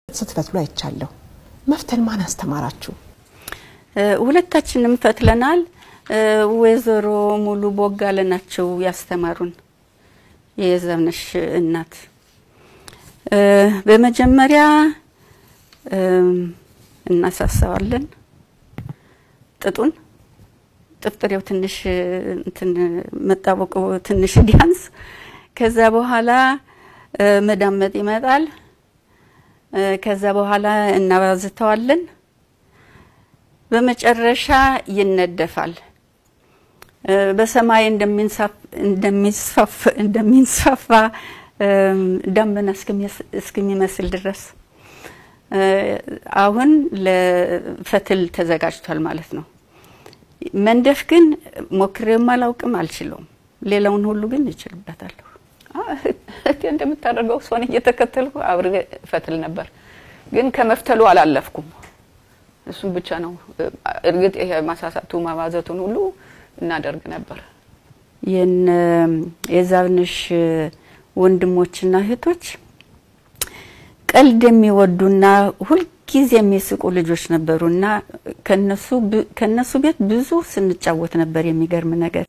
ስትፈትሉ አይቻለሁ። መፍተል ማን አስተማራችሁ? ሁለታችንም ፈትለናል። ወይዘሮ ሙሉ ቦጋለ ናቸው ያስተማሩን፣ የዛብነሽ እናት። በመጀመሪያ እናሳሳዋለን ጥጡን ጥፍጥሬው ትንሽ እንትን መጣበቁ ትንሽ ዲያንስ፣ ከዛ በኋላ መዳመጥ ይመጣል። ከዛ በኋላ እናባዝተዋለን። በመጨረሻ ይነደፋል። በሰማይ እንደሚንሳፋ ደመና እስከሚመስል ድረስ አሁን ለፈትል ተዘጋጅቷል ማለት ነው። መንደፍ ግን ሞክሬም አላውቅም፣ አልችለውም። ሌላውን ሁሉ ግን ይችልበታለሁ። እህቴ እንደምታደርገው እሷን እየተከተልኩ አብሬ ፈትል ነበር፣ ግን ከመፍተሉ አላለፍኩም። እሱም ብቻ ነው። እርግጥ ይሄ ማሳሳቱ ማባዘቱን ሁሉ እናደርግ ነበር። የዛብነሽ ወንድሞችና እህቶች ቀልድ የሚወዱና ሁልጊዜ የሚስቁ ልጆች ነበሩና ከነሱ ቤት ብዙ ስንጫወት ነበር። የሚገርም ነገር